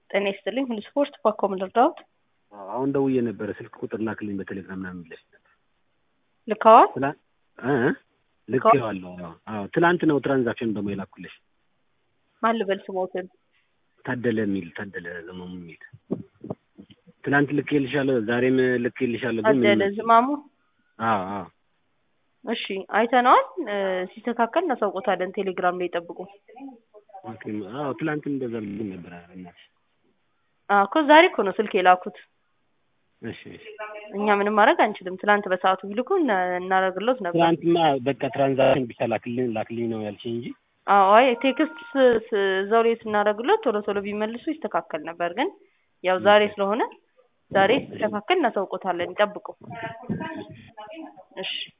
ጤና ይስጥልኝ ሁሉ ስፖርት ባኮ ምን ልርዳዎት? አሁን ደውዬ ነበረ ስልክ ቁጥር ላክልኝ በቴሌግራም ምናምን ብለሽ ነበር። ልከዋል? ትላ እ ልኬዋለሁ። አዎ አዎ ትላንት ነው ትራንዛክሽን ደግሞ የላኩልሽ ማን ልበል ስሞትን? ታደለ የሚል ታደለ ዘመሙ የሚል ትናንት ልኬልሻለሁ፣ ዛሬም ልኬልሻለሁ። ግን ታደለ ምንም- ዝማሙ። አዎ አዎ እሺ አይተነዋል። እ፣ ሲስተካከል እናሳውቆታለን። ቴሌግራም ላይ ጠብቁ። ኦኬ፣ አዎ ትላንትም እንደዛ ብሎኝ ነበር። ኧረ እናትሽ። አዎ እኮ ዛሬ እኮ ነው ስልክ የላኩት። እሺ እሺ። እኛ ምንም ማድረግ አንችልም። ትላንት በሰዓቱ ቢልኩ እና- እናደርግሎት ነበር። ትላንትማ በቃ ትራንዛክሽን ብቻ ላክልኝ ላክልኝ ነው ያልሽኝ እንጂ አዎ አይ ቴክስት ስ- ስ- እዛው ላይ ስናደርግሎት ቶሎ ቶሎ ቢመልሱ ይስተካከል ነበር። ግን ያው ዛሬ ስለሆነ ዛሬ ሲስተካከል እናሳውቆታለን። ይጠብቁ። እሺ